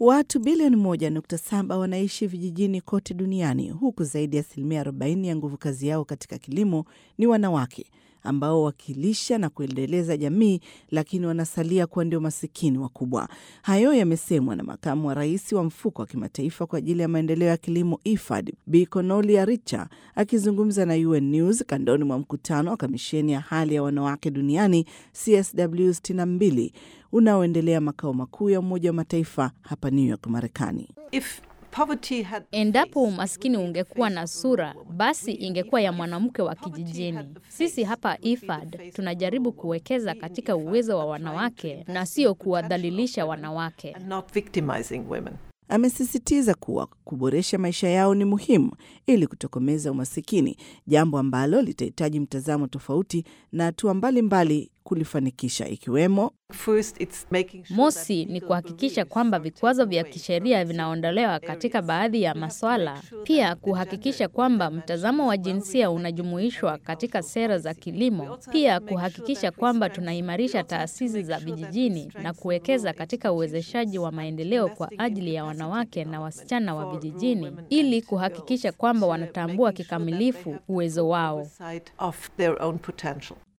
Watu bilioni 1.7 wanaishi vijijini kote duniani huku zaidi ya asilimia 40 ya nguvu kazi yao katika kilimo ni wanawake ambao wakilisha na kuendeleza jamii, lakini wanasalia kuwa ndio masikini wakubwa. Hayo yamesemwa na makamu wa rais wa mfuko wa kimataifa kwa ajili ya maendeleo ya kilimo IFAD, Bi Konolia Richa akizungumza na UN News kandoni mwa mkutano wa kamisheni ya hali ya wanawake duniani CSW 62 unaoendelea makao makuu ya Umoja wa Mataifa hapa New York, Marekani. Endapo umaskini ungekuwa na sura, basi ingekuwa ya mwanamke wa kijijini. Sisi hapa IFAD tunajaribu kuwekeza katika uwezo wa wanawake na sio kuwadhalilisha wanawake. Amesisitiza kuwa kuboresha maisha yao ni muhimu ili kutokomeza umasikini, jambo ambalo litahitaji mtazamo tofauti na hatua mbalimbali kulifanikisha ikiwemo Mosi ni kuhakikisha kwamba vikwazo vya kisheria vinaondolewa katika baadhi ya maswala. Pia kuhakikisha kwamba mtazamo wa jinsia unajumuishwa katika sera za kilimo. Pia kuhakikisha kwamba tunaimarisha taasisi za vijijini na kuwekeza katika uwezeshaji wa maendeleo kwa ajili ya wanawake na wasichana wa vijijini ili kuhakikisha kwamba wanatambua kikamilifu uwezo wao.